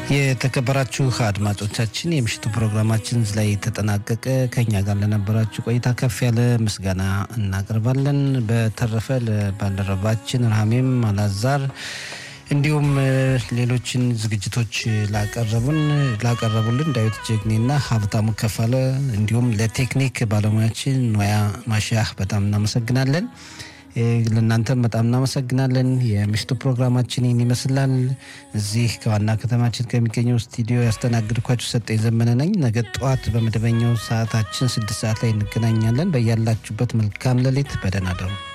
የተከበራችሁ አድማጮቻችን የምሽቱ ፕሮግራማችን እዚህ ላይ ተጠናቀቀ። ከኛ ጋር ለነበራችሁ ቆይታ ከፍ ያለ ምስጋና እናቀርባለን። በተረፈ ለባልደረባችን ራሜም አላዛር እንዲሁም ሌሎችን ዝግጅቶች ላቀረቡን ላቀረቡልን ዳዊት ጀግኔና ሀብታሙ ከፋለ እንዲሁም ለቴክኒክ ባለሙያችን ኖያ ማሻህ በጣም እናመሰግናለን። ለእናንተም በጣም እናመሰግናለን። የምሽቱ ፕሮግራማችን ይህን ይመስላል። እዚህ ከዋና ከተማችን ከሚገኘው ስቱዲዮ ያስተናግድኳችሁ ሰጠኝ ዘመነ ነኝ። ነገ ጠዋት በመደበኛው ሰዓታችን ስድስት ሰዓት ላይ እንገናኛለን። በያላችሁበት መልካም ሌሊት፣ በደህና ደሩ።